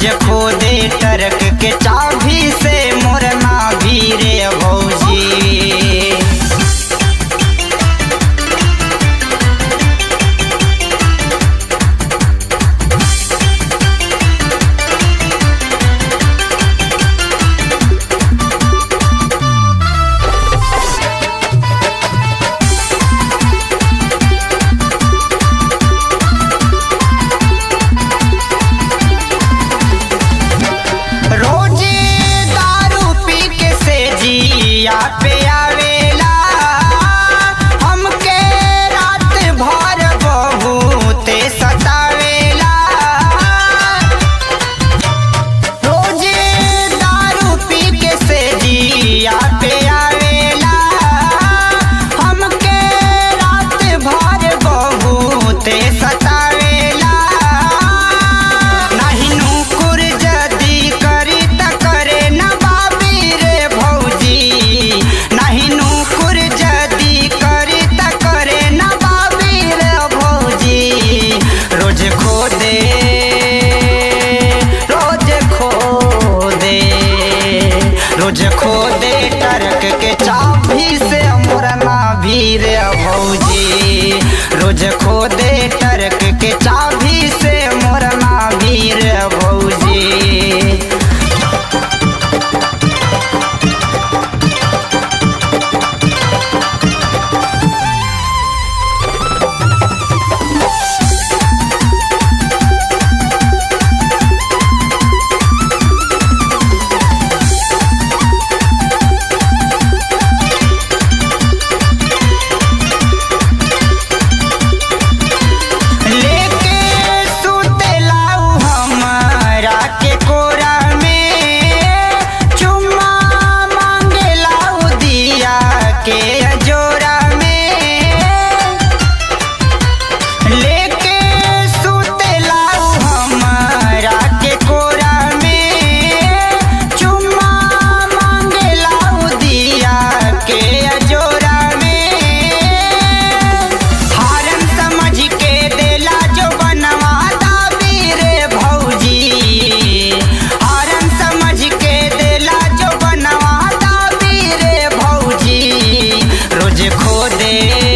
रोज खोदे टरक के चाभी से मोरना भी रे भौजी रोजे दारू पी के से जिया पे आवेला हमके रात भर बहुते सतावेला रोजे दारू पी के से जिया पे आवेला हमके रात भर बहुते सतावेला नाही नुकुर जदी करी त करे न बाबी रे भौजी नाही नुकुर जदी करी त करे न बाबी रे भौजी रोज खो दे रोज खो दे रोज खो दे टरक के चाभी से मोरना भी रे भौजी रोज खो दे टरक के चाभी से मोरना भी रे भौजी लेके सुतेलाऊ हमरा के कोरा में चुम्मा मांगेलाऊ दिया के जोरा में लेके सुतेलाऊ हमरा के कोरा में चुम्मा मांगेलाऊ दिया के जोरा में हारन समझ के देला जो बनवा दाबी रे भौजी हारन समझ के देला जो बनवा दाबी रे भौजी रोज खो दे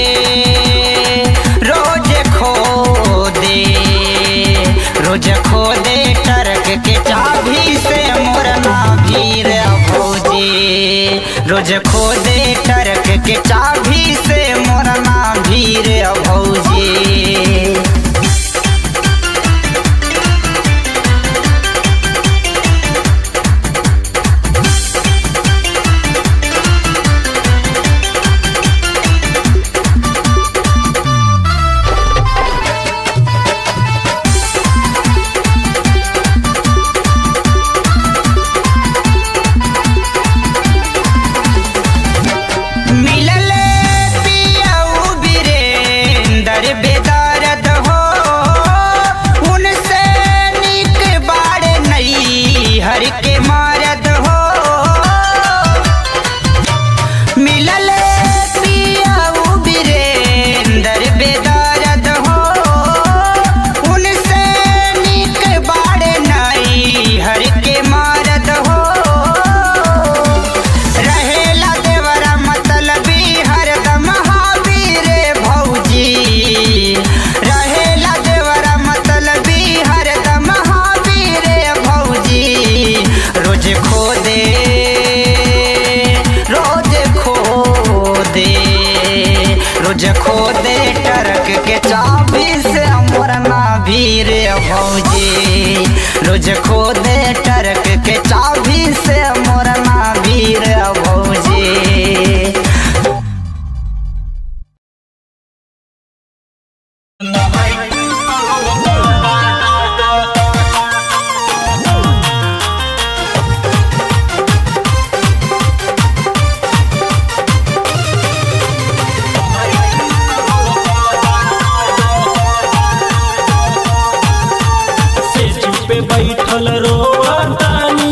रोज खो दे रोज खो दे टरक के चाभी से मोरना भी रे भौजी रोज खो दे टरक के चाभी से मोरना भी रे भौजी मिलल पियऊ बीरेंदर बेदारद हो उनसे निक बाड़े नई हर के मारद हो मिलल पियऊ बीरेंदर बेदारद हो उनसे निक बाड़े नई हर के मारद हो रहेला देवरा मतलबी हरदम हाबी रे भौजी रहेला देवरा मतलबी हरदम हाबी रे भौजी रोज खो दे रोज खो दे रोज खो दे टरक के चाबी से मोरना भी रे भौजी रोज खो दे टरक के चाबी से मोरना भी रे भौजी सेज पे बैठल रोवतानी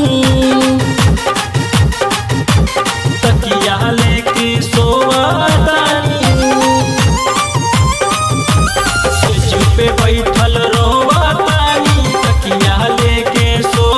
तकिया लेके सोवतानी सेज पे बैठल रोवतानी तकिया लेके सो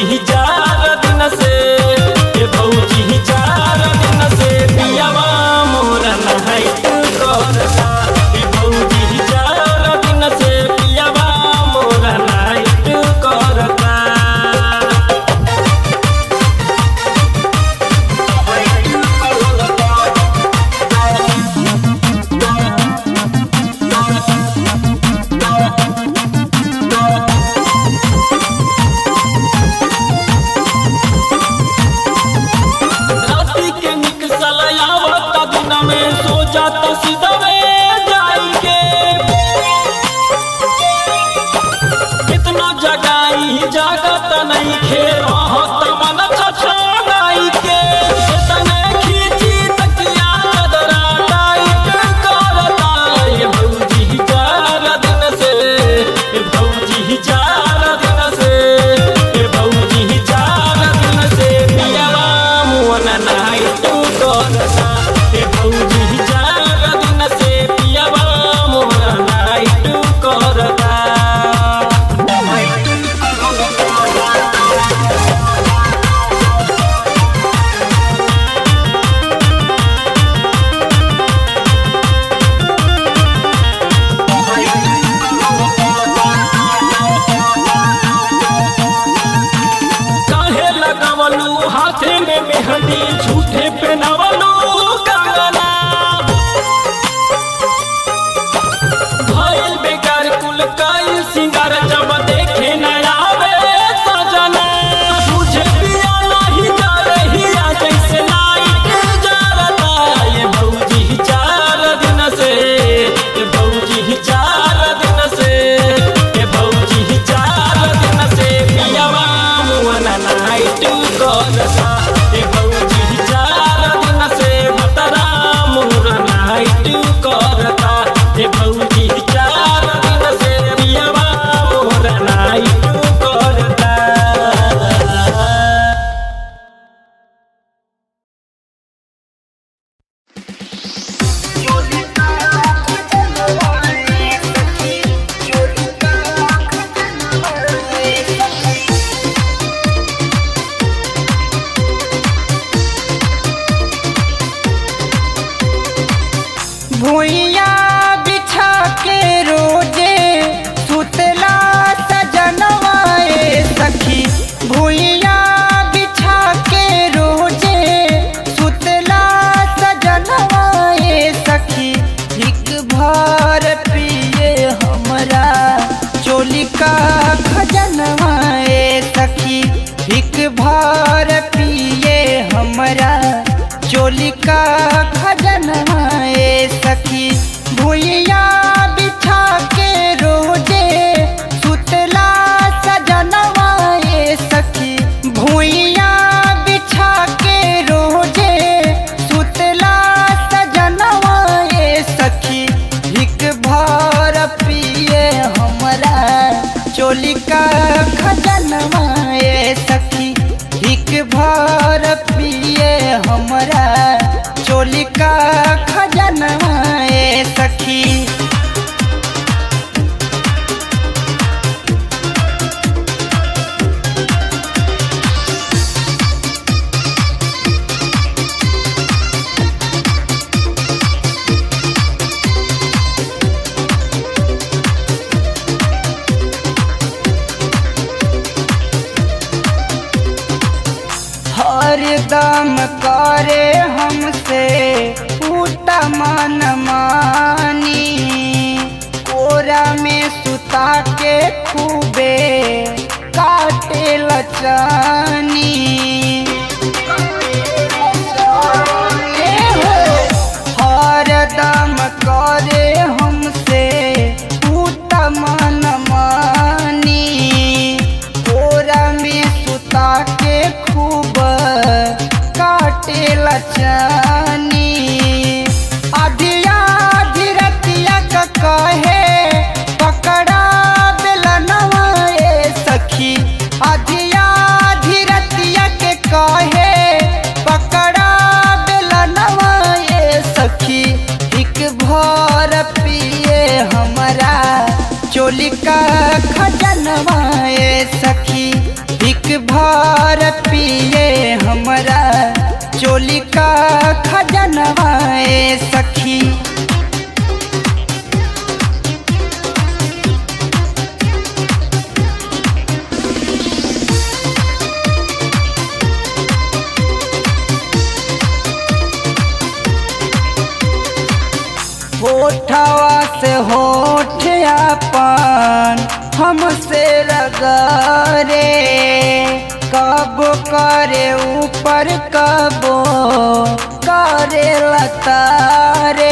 भौजी चार दिन से ए भौजी चार दिन से पियावा मोर नहाइत करता ए भौजी चार दिन से पियावा मोर नहाइत करता राती के निकसल आवत दिन में सो जात सीधवे जाएंगे कितना जगाई जागत नहीं खे रहत मन छछनाई के इतने खींची तकिया कदरा टाइट करता ये भौजी चार दिन से ये भौजी चार दिन से ये भौजी चार दिन से पियावा मुअन नाई तू करता ये भौजी चार दिन से पियावा मुअन नाई तू करता काहे लगावलू हाथे में मेहंदी झूठे पहनावलू कंगना भइल बेकार कुल काइल सिंगार जब देखे न आवे सजना तुझे पिया नहीं जा रही आ जैसे लाइट जरता ये भौजी चार दिन से ये भौजी चार दिन से ये भौजी चार दिन से पियावा मुअन नाइट करता ये भौजी चार दिन से बतरा मुर नाइट करता ये भौजी चार दिन से पियावा मुर नाइट करता भुइया बिछा के रोजे सुतला सजनवाए सखी भुइया बिछा के रोजे सुतला सजनवाए सखी हिक भर पिए हमरा चोली का खजनवाए सखी हिक भर पिए हमरा चोली का खजनवाए सखी भुइया बिछा के रोजे सुतला सजनवाए सखी भुइया बिछा के रोजे सुतला सजनवाए सखी हिक भर पिए हमरा चोली का खजनवाए सखी हिक भर पिए हमरा चोली का खजनवाए सखी हरदम करे हमसे उल्टा मन मानी कोरा में सुता के खूबे काटे लचानी हरदम करे हमसे उल्टा मन मानी कोरा में सुता के खूब काटे लचानी अधिया धीरतिया का कहे पकड़ा बेलनवा ए सखी अधिया भर पिए हमरा चोली का खजनवाए सखी होठवा से होठ अपन हमसे रगरे कब करे ऊपर कबो करे लतारे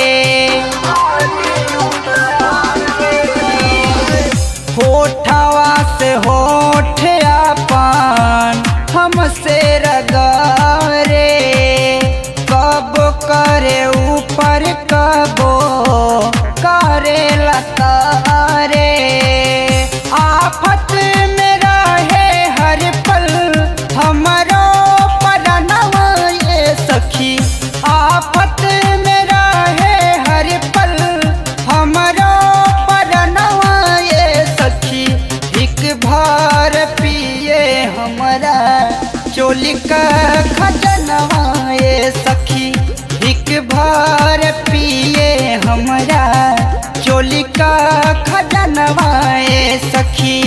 होठवा से होठ अपन हमसे रगरे कब करे ऊपर कबो करे लतारे आफत में रहे हर पल हमारो परनवा ये सखी आफत में रहे हर पल हमारो परनवा ये सखी एक भार पिए हमारा चोली का खजनवा ये सखी एक भार पिए हमरा चोली का खजनवा ये सखी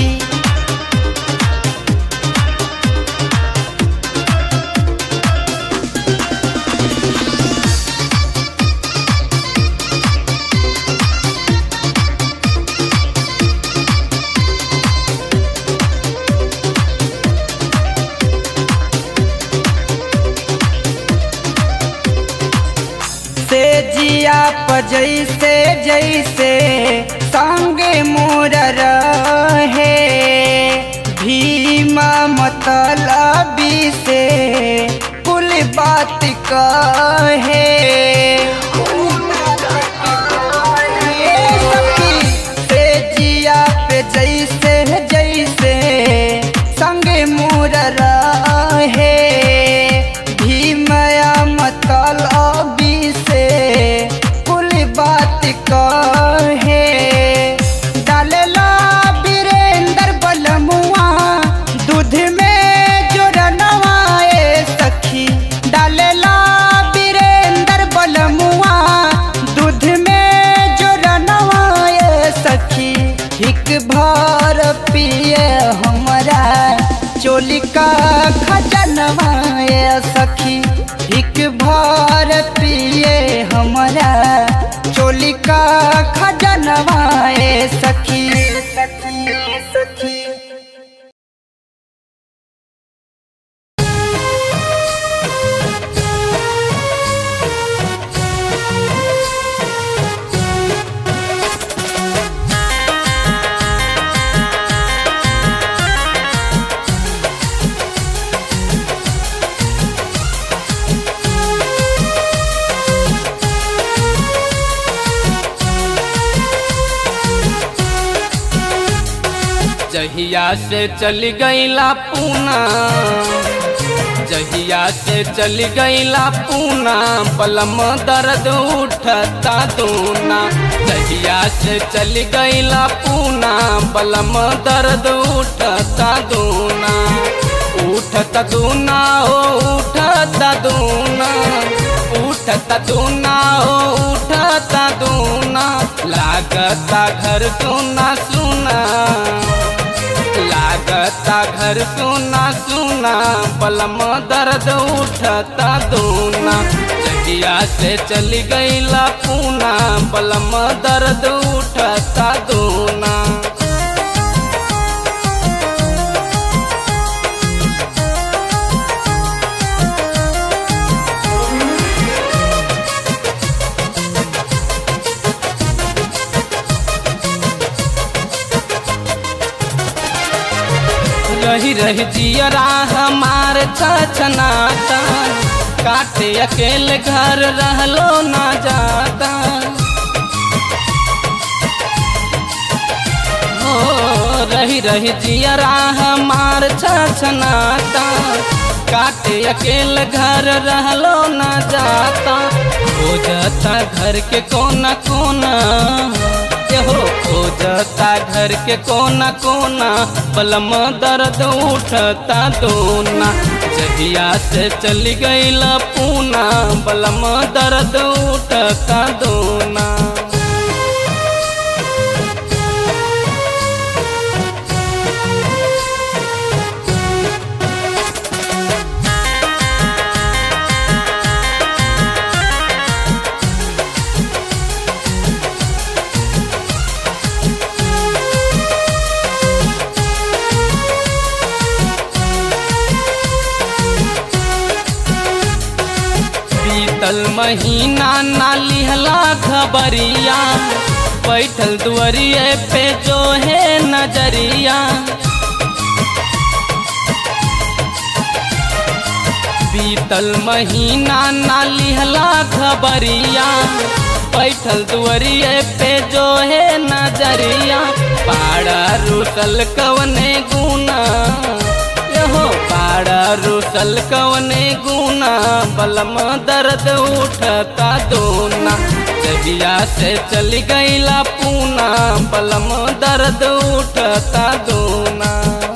से जिया प जैसे जैसे संगे मोर रहे भीमा मतलबी से कुल बात कहे ए सखी, से जिया पे जैसे जैसे संगे मोर रहे भीमया मतलबी से कुल बात कहे डालेला वीरेंद्र बलमुआ दूध में जोड़नवा ए सखी डालेला वीरेंद्र बलमुआ दूध में जोड़नवा ए सखी एक भर पिए हमरा चोली का खजनवा ए सखी एक भर पिए हमरा चोली का खजनवा ए सखी सखी सखी जहिया से चली गईला पूना जहिया से चली गईला पूना पलम दर्द उठता दूना जहिया से चली गईला पूना पलम दर्द उठता दूना उठता दूना हो उठता दूना उठता दूना हो उठता दूना लागता घर सुना सुना लागता घर सुना सुना पलम दर्द उठता दूना जगिया से चली गईला पूना पलम दर्द उठता दूना रही रही जियरा हमार छछनाता काटे अकेले घर रहलो ना जाता हो रही रही जियरा हमार छछनाता काटे अकेले घर रहलो ना जाता हो जाता घर के कोना कोना ये हो खोजता घर के कोना कोना बलम दर्द उठता दोना जहिया से चली गईला पूना बलम दर्द उठता दोना बीतल महीना ना लिहला खबरिया बैठल दुआरिए पे जो है नजरिया बीतल महीना ना लिहला खबरिया बैठल दुआरिए पे जो है नजरिया पाड़ा रुसल कवने गुना हो पाड़ा रुसल कवने गुना बलम दर्द उठता दोना जबिया से चल गईला पूना बलम दर्द उठता दोना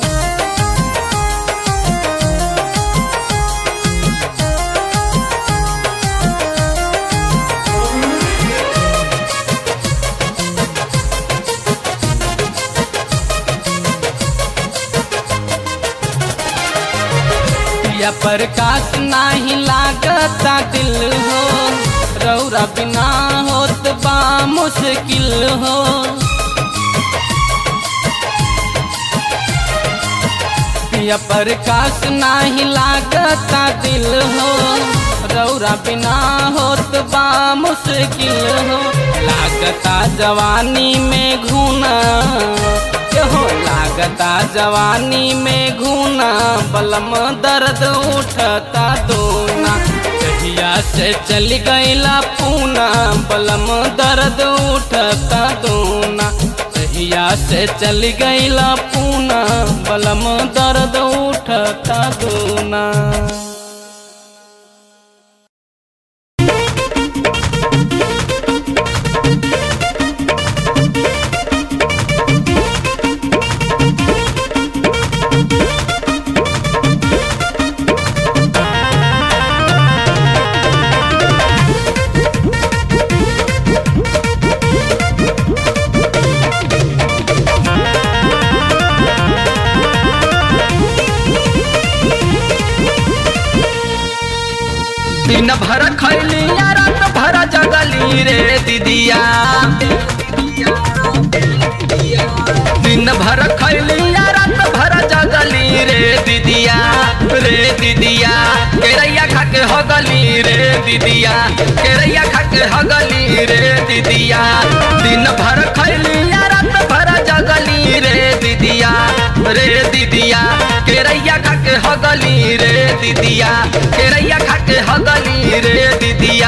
या प्रकाश नाही लागता दिल हो रौरा बिना होत बा मुश्किल हो या प्रकाश नाही लागता दिल हो रौरा बिना होत बा मुश्किल हो लागता जवानी में घूना हो लागता जवानी में घूना बलम दर्द उठता दोना कहिया से चल गईला पूना बलम दर्द उठता दोना कहिया से चल गईला पूना बलम दर्द उठता दोना दिन भर खैली या रात भर जगली रे दीदिया दिन भर खैली या रात भर जगली रे दीदिया रे दीदिया केरैया खा के हगली रे दीदिया केरैया खा के हगली रे दीदिया दिन भर खैली या रात भर जगली रे दीदिया रे दीदिया केरैया खा के हगली रे दीदिया केरैया खा के हगली रे दीदिया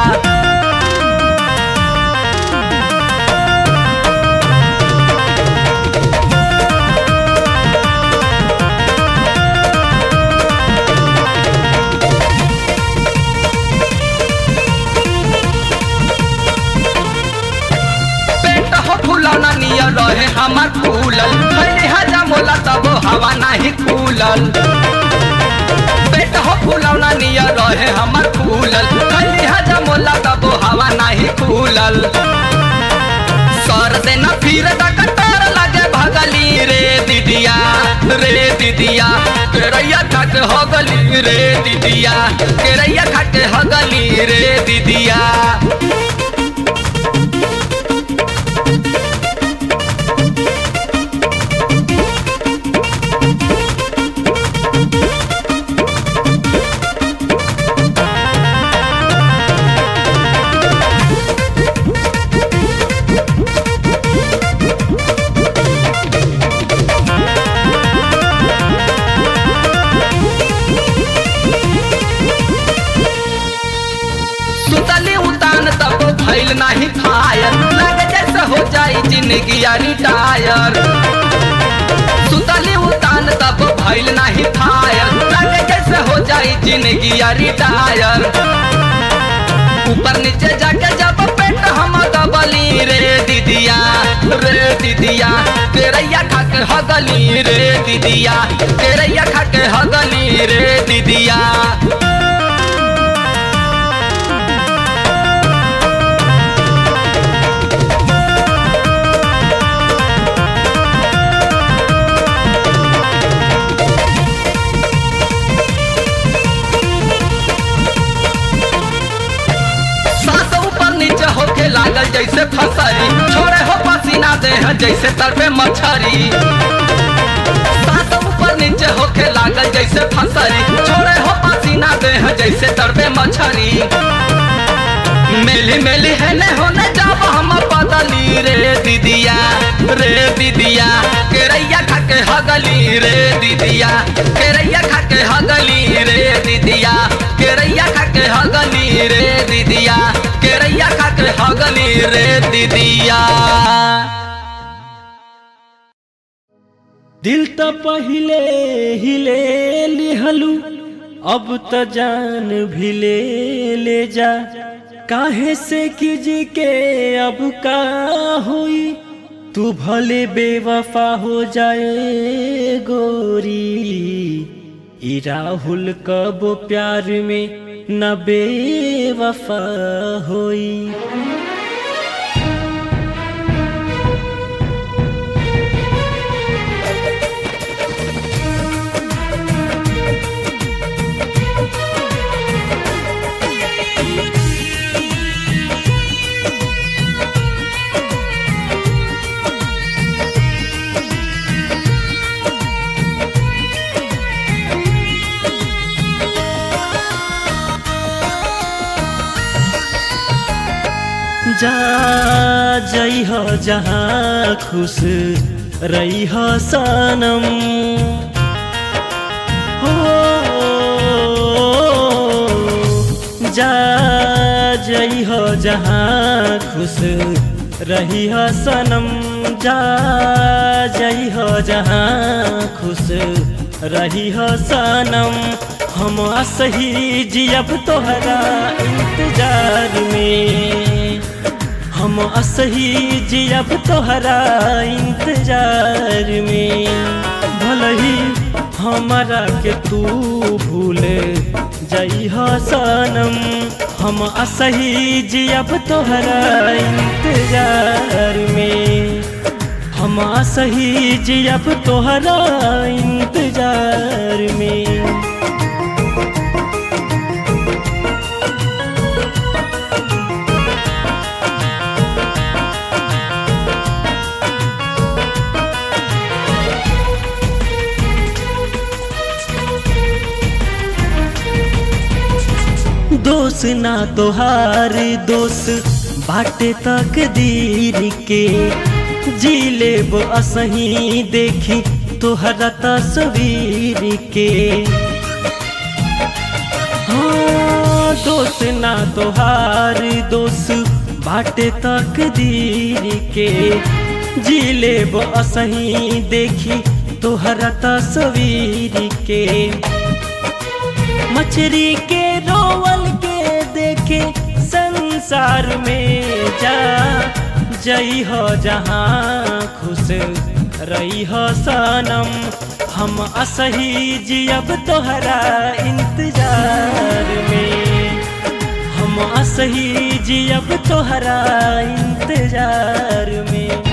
पेट हो फुलौना नियर रहे हमार फूलल खैली हजा मोला तब हवा नहीं फूलल पेट हो फुलौना नियर रहे हमार फूलल खैली हजा मोला तब हवा नहीं फूलल सर से न फिर कटार लगे भगली रे दीदिया रे दीदिया केरैया खट हो गली रे दीदिया केरैया खट हो गली रे दीदिया सुतली उतान तब भइल नहीं फायर लगे जैसे हो जाई जिंदगी रिटायर सुतली उतान तब भइल नहीं फायर लगे जैसे हो जाई जिंदगी रिटायर ऊपर नीचे जाके जब पेट हम दबली रे दीदिया रे दीदिया केरैया खा के हगली रे दीदिया केरैया खा के हगली रे दीदिया सांस ऊपर नीचे होके लागल जैसे फसरी छोड़े हो पसीना दे है जैसे तड़पे मछरी सांस ऊपर नीचे होके लागल जैसे फसरी छोड़े हो पसीना दे है जैसे तड़पे मछरी मेली मेली है ने होने जाब हम बदली रे दीदिया रे दीदिया केरैया खा के हगली रे दीदिया केरैया खा के हगली रे दीदिया केरैया खा के हगली रे दीदिया केरैया खा के हगली रे दीदिया दिल त पहिले हिले लिहलू अब त जान भी ले ले जा काहे से किज के अब का हुई तू भले बेवफा हो जाए गोरी ई राहुल कब प्यार में न बेवफा होई जा जई हो जहाँ खुश रही हो सनम हो जा जई हो जहाँ खुश रही हो सनम जा जई हो जहाँ खुश रही हो सनम हम असही जियब तोहरा इंतजार में हम असही जियब तोहरा इंतजार में भलही हमारा के तू भूल जई हो सनम हम असही जियब तोहरा इंतजार में हम असही जियब तोहरा इंतजार में दोष ना तोहार दोष बाटे तकदीर के जी लेब असही देखी तोहरा तस्वीर के हाँ दोष ना तोहार दोष बाटे तकदीर के जी लेब असही देखी तोहरा तस्वीर के मछरी के रोवल के देखे संसार में जा जई हो जहाँ खुश रही हो सनम हम असही जियब तोहरा इंतजार में हम असही जियब तोहरा इंतजार में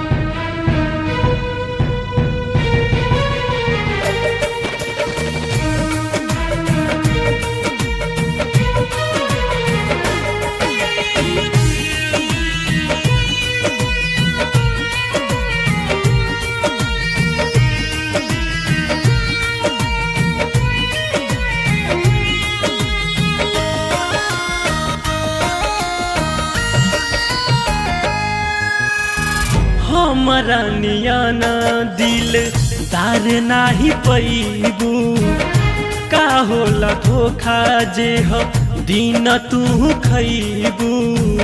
हमारा नियाना दिल दार नाही पैबू का होला धोखा जे हो दिन तू खैबू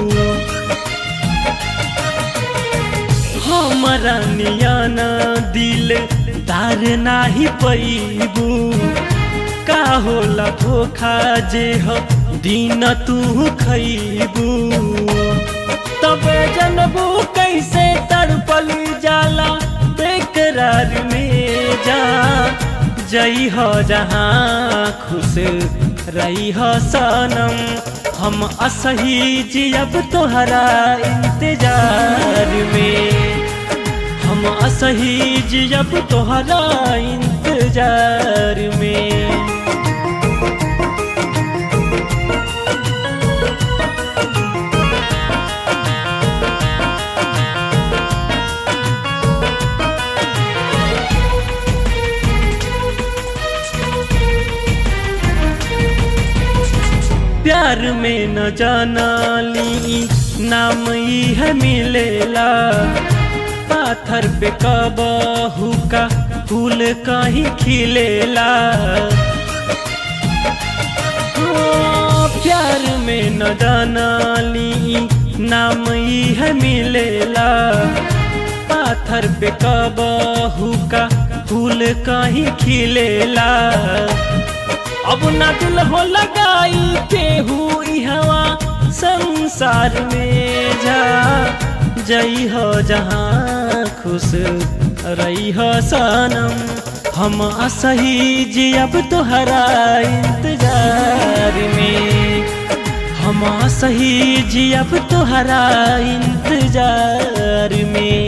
हमारा नियाना दिल दार नाही पैबू का होला धोखा जे हो दिन तू खैबू तबे जनबू कहीं कैसे तड़पल जाला बेकरार में जा जई हो जहाँ खुश रही हो सनम हम असही जियब तोहरा इंतजार में हम असही जियब तोहरा इंतजार में प्यार में न जाना ली नाम ही है मिलेला पाथर पे कबहू का फूल कहीं खिलेला ओ, प्यार में न जाना ली नाम ही है मिलेला पाथर पे कबहू का फूल कहीं खिलेला अब ना दिल हो लगाई केहू हवा संसार में जा जई हो जहाँ खुश रही हो सनम हम असही जियब तोहरा इंतजार में हम असही जियब तोहरा इंतजार में